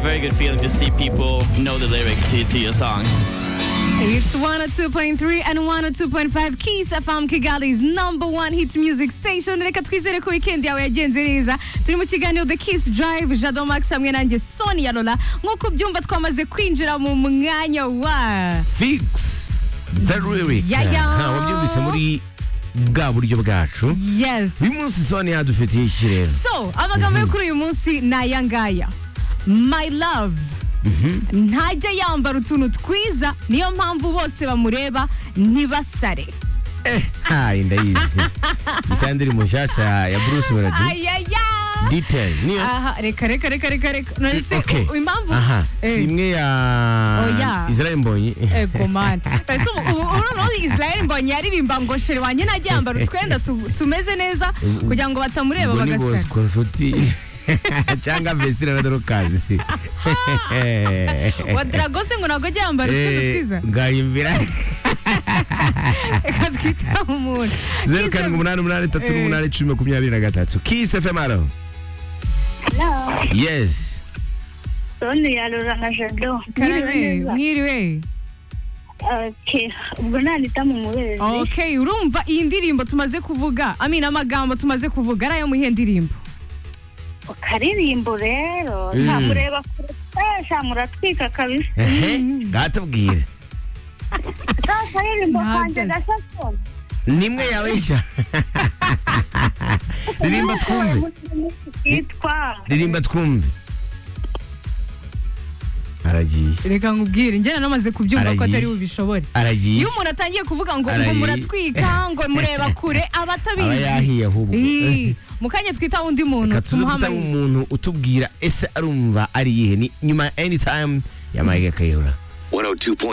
very good feeling to see people know the lyrics to, to your song. It's 102.3 and 102.5 Kiss FM Kigali's number one hit music station reka twizere ko weekend yawe yagenze neza turi mu kiganiro The Kiss Drive Jado Max hamwe nanjye Sonia Lola nk'uko ubyumva twamaze kwinjira mu mwanya wa fix the lyric Yaya. ntawe byumvise muri bwa buryo bwacu Yes uyu munsi soni yadufitiye iki rero So amagambo yo kuri uyu munsi ni aya ngaya My love ntajya yambara utuntu twiza niyo mpamvu bose bamureba ntibasare eh hayi ndayizi isa ndiri mushyashya ya- ya bruce melody ayaya detail niyo aha reka reka reka reka reka none se Okay. u- impamvu aha Eh, si imwe ya Oya. israel mbonyi ego mani ese ubu ubu noneho israel mbonye yaririmba ngo shere wanjye najya yambara utwenda tu- tumeze neza kugira ngo batamureba ubwo ni bagasara bosco nshuti cyangwa vesire na dorokazi wa dragose ngo ntabwo ajya yambara utwenda twiza ngayimvira reka twita umuntu zeru karindwi umunani umunani tatu Eh. n'umunani cumi makumyabiri na gatatu kiss fm alo Hello. yes Soni ya Lora na Jado. karame Mwiriwe neza? mwiriwe Okay. Ubwo nta nita mu mubezi. okay urumva iyi ndirimbo tumaze kuvuga amina amagambo tumaze kuvuga ari ayo mu iyihe ndirimbo Ukaririmbo rero. Mm. Nta mureba kure. Sasa muratwika kabisa. ehe ngatubwire Sasa ririmbo Ntabyo kanje nzi. gasasoni. nimwe yawe nshya ririmba twumve Yitwa. ririmba twumve aragiye reka nkubwire njye namaze kubyumva ko Arayizi. atari bubishobore aragiye iyo umuntu atangiye kuvuga ngo ngo Arayizi. muratwika ngo mureba kure aba aba atabizi yahiye ahubwo Ii, mu kanya twita undi muntu reka tuze dutanga tumuhamagaye umuntu utubwira ese arumva ari iyihe ni nyuma ya anytime ya mike kayihura 102.3